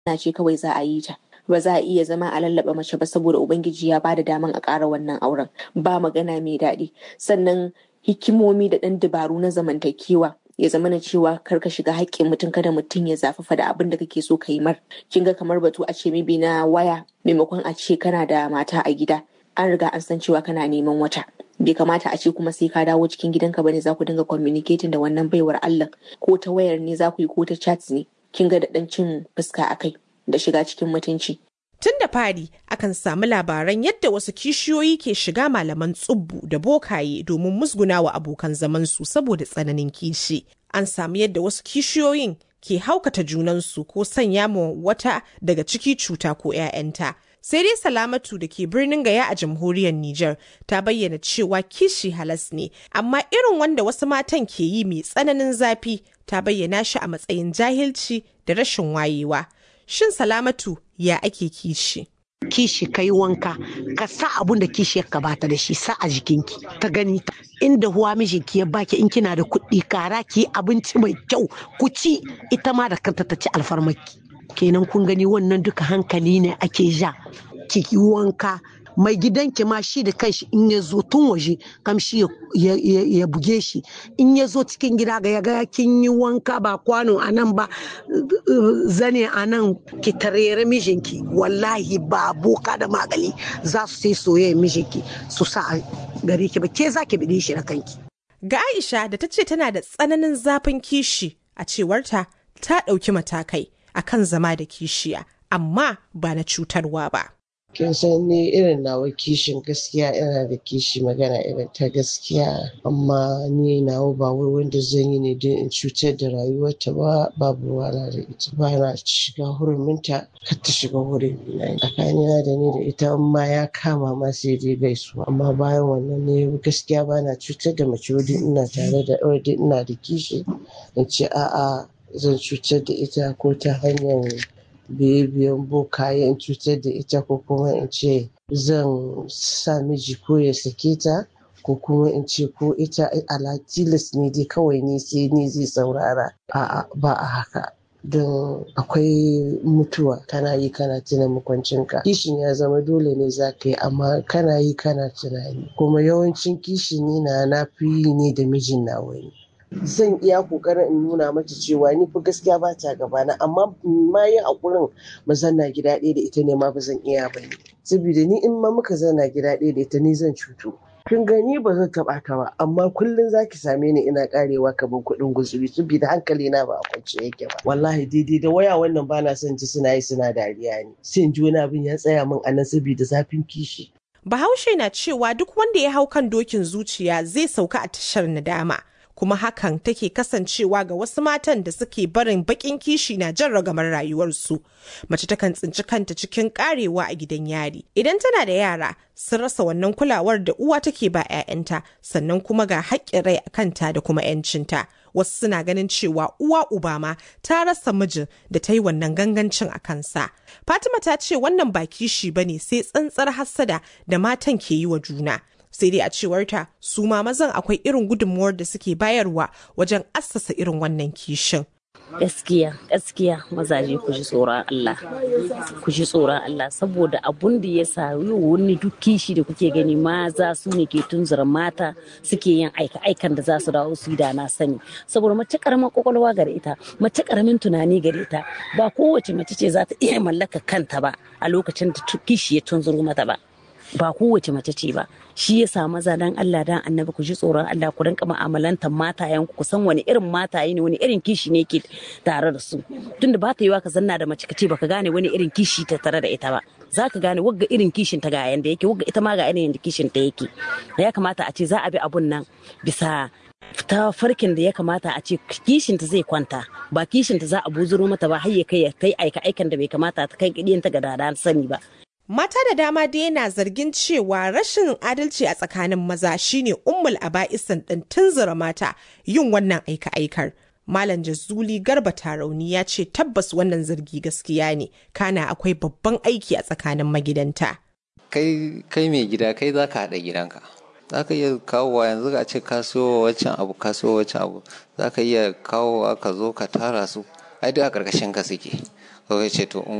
na ce kawai za a yi ta ba za a iya zama a lallaba mace ba saboda ubangiji ya bada daman a ƙara wannan auren ba magana mai daɗi sannan hikimomi da ɗan dabaru na zamantakewa ya zama na cewa kar ka shiga haƙƙin mutum kada mutum ya zafafa da abin da kake so ka yi mar kin ga kamar batu a ce mibi na waya maimakon a ce kana da mata a gida an riga an san cewa kana neman wata bai kamata a ce kuma sai ka dawo cikin gidanka bane za ku dinga communicating da wannan baiwar Allah ko ta wayar ne za ku yi ko ta chat ne kin ga da ɗan cin fuska a kai da shiga cikin mutunci Tun da fari akan samu labaran yadda wasu kishiyoyi ke shiga malaman tsubbu da bokaye domin musgunawa abokan zamansu saboda tsananin kishi. An samu yadda wasu kishiyoyin ke haukata junansu ko sanya ma wata daga ciki cuta ko 'ya'yanta. Sai dai Salamatu da ke birnin Gaya a jamhuriyar Nijar ta bayyana cewa kishi halas ne, amma irin wanda wasu matan ke yi mai tsananin zafi ta bayyana shi a matsayin jahilci da rashin wayewa. Shin Salamatu ya ake kishi? kishi ka yi wanka ka sa abun da kishi ya bata da shi sa a jikinki ta gani ta inda huwa mijinki ya baki in kina da kuɗi kara ki abinci mai kyau ku ci ita ma da kanta ta ci alfarmaki kenan kun gani wannan duka hankali ne ake ja ki yi wanka mai gidanki ma shi da kanshi in ya zo tun waje kamshi ya buge shi in ya zo cikin gida ga ya ga kin yi wanka ba kwano a nan ba zane a nan ki tarere mijinki wallahi ba boka da magali za su sai soyayya mijinki su sa a gare ki ba ke za ki bide shi da kanki Ga Aisha da ta ce tana da tsananin zafin kishi a cewarta ta ɗauki matakai akan zama da kishiya amma ba na cutarwa ba. kin san ni irin nawa kishin gaskiya ina da kishi magana irin ta gaskiya amma ni nawa ba wai wanda zan yi ne don in cutar da rayuwarta ba babu ruwana da ita ba na shiga huruminta kar ta shiga hurin na tsakanina da ni da ita ma ya kama ma sai dai gaisu amma bayan wannan ne gaskiya ba na cutar da mace wadin ina tare da wadin ina da kishi in ce a'a zan cutar da ita ko ta hanyar biye-biyen bokaye in cutar da ita ko kuma in ce zan sa miji ko ya sake ta ko kuma in ce ko ita ala tilas ne dai kawai ne sai ni zai saurara a'a ba a haka don akwai mutuwa kana yi kana tuna makwancinka kishin ya zama dole ne za ka yi amma kana yi kana tunani kuma yawancin kishin ni na na fi yi ne da mijin na wani zan iya kokarin in nuna mata cewa ni fa gaskiya ba ta gabana amma ma yin hakurin mu zanna gida ɗaya da ita ne ma ba zan iya ba ne saboda ni in ma muka zanna gida ɗaya da ita ni zan cutu kin gani ba zan taɓa ta ba amma kullum zaki same ni ina karewa kamar kuɗin guzuri saboda hankali na ba a kwance yake ba wallahi daidai da waya wannan ba na son ji suna yi suna dariya ne sai in ji wani abin ya tsaya min a nan saboda zafin kishi Bahaushe na cewa duk wanda ya hau kan dokin zuciya zai sauka a tashar nadama. kuma hakan take kasancewa ga wasu matan da suke barin bakin kishi na jan ragamar rayuwarsu. Mace takan tsinci kanta cikin karewa a gidan yari. Idan tana da yara sun rasa wannan kulawar da uwa take ba 'ya'yanta sannan kuma ga haƙƙin rai a kanta da kuma 'yancinta. Wasu suna ganin cewa uwa uba ma ta rasa mijin da ta yi wannan gangancin a kansa. Fatima ta ce wannan ba kishi ba ne sai tsantsar hassada da matan ke yi wa juna. sai dai a cewarta su ma mazan akwai irin gudunmuwar da suke bayarwa wajen assasa irin wannan kishin. gaskiya gaskiya mazaje ku ji tsoron Allah ku ji tsoron Allah saboda abun da ya sa wani duk kishi da kuke gani maza su ne ke tunzura mata suke yin aika aikan da za su dawo su yi da na sani saboda mace karamin kwakwalwa gare ita mace karamin tunani gare ta ba kowace mace ce za ta iya mallaka kanta ba a lokacin da kishi ya tunzuro mata ba ba kowace mace ce ba shi ya sa maza dan Allah dan annabi ku ji tsoron Allah ku rinka mu'amalantar matayen ku san wani irin mataye ne wani irin kishi ne ke tare da su tunda ba ta yiwa ka zanna da mace ka ce baka gane wani irin kishi ta tare da ita ba za ka gane wagga irin kishin ta ga yanda yake wagga ita ma ga irin kishin ta yake ya kamata a ce za a bi abun nan bisa ta farkin da ya kamata a ce kishinta zai kwanta ba kishinta za a buzuro mata ba har ya kai ya kai aika aikan da bai kamata ta kai ta ga dada sani ba Mata da dama dai yana zargin cewa rashin adalci a tsakanin maza shine ummul aba'isan ɗin tunzura mata yin wannan aika-aikar. Malam Jazuli Garba Tarauni ya ce tabbas wannan zargi gaskiya ne, kana akwai babban aiki a tsakanin magidanta. Kai kai mai gida kai za ka haɗa gidanka. Za ka iya kawowa yanzu a ce ka siyo wancan abu ka siyo wancan abu za ka iya kawowa ka zo ka tara su ai duk a ƙarƙashin ka suke. kawai ce to